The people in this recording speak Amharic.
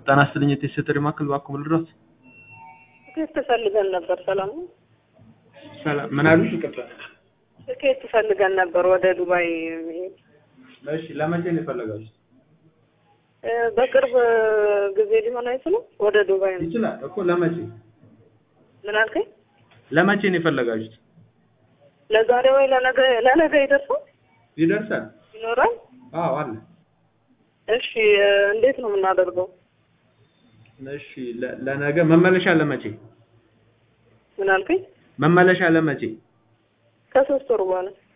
ጤና ይስጥልኝ የቴስት ማዕከል እባክዎ ምን ልርዳዎት? ትኬት ፈልገን ነበር። ሰላም ነው? ሰላም ምን አሉኝ? ይቅርታ። ትኬት ፈልገን ነበር ወደ ዱባይ መሄድ። እሺ ለመቼ ነው የፈለጋችሁት? እ፣ በቅርብ ጊዜ ሊሆን አይችልም? ወደ ዱባይ ነው። ይችላል እኮ ለመቼ ምን አልከኝ? ለመቼ ነው የፈለጋችሁት? ለዛሬ ወይ ለነገ ለነገ ይደርሳል ይደርሳል። ይኖራል? አዎ አለ። እሺ እ፣ እንዴት ነው የምናደርገው? እሺ ለ- ለነገ መመለሻ ለመቼ? ምን አልከኝ? መመለሻ ለመቼ? ከሶስት ወር በኋላ